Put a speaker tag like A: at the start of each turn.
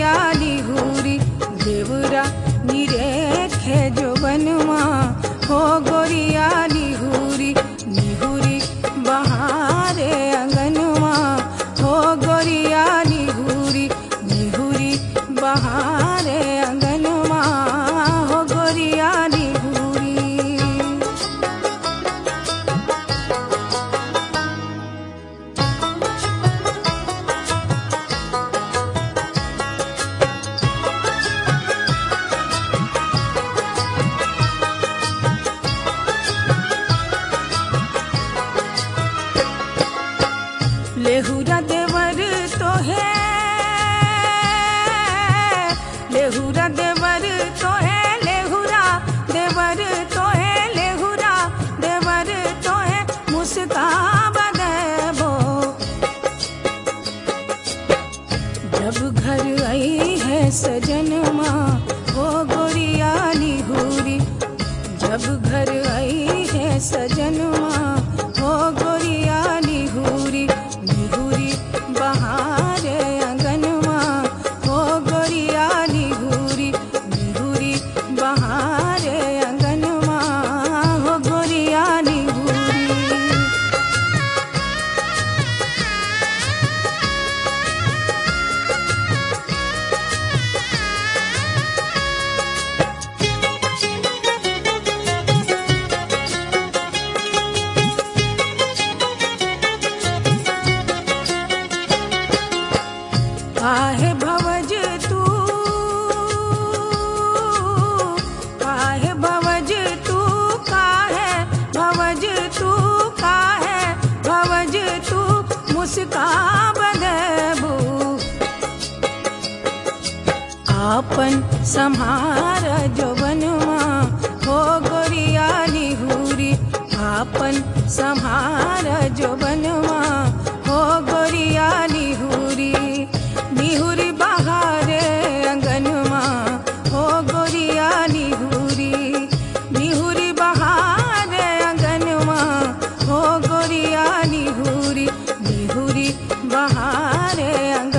A: गोरिया निहुरी देवरा निरेखे जो बनवा हो गोरिया निहुरी निहुरी बहारे अंगनवा हो गोरिया निहुरी निहुरी बहारे अंगनवा हो गोरिया निहुरी लेहुरा देवर तो है लेहुरा देवर तो है लेहुरा देवर तो है लेहुरा देवर तो है मुस्काब देबो जब घर आई है सजनमा हो गोरिया निहुरी जब घर आई है सजनमा हो गोरिया निहुरी निहुरी बहारे अंगनवा हो गोरिया निहुरी निहुरी बहारे अंगनवा हो गोरिया निहुरी आहे भवज तू आहे भवज तू काहे भवज तू काहे भवज तू मुस्काब देबू आपन संहार जो बनवा हो गोरिया निहुरी आपन संहार जो बनवा हो गोरिया निहुरी निहुरी बहारे अंगनवा हो गोरिया निहुरी निहुरी बहारे अंगनवा हो गोरिया निहुरी निहुरी बहारे अंगनवा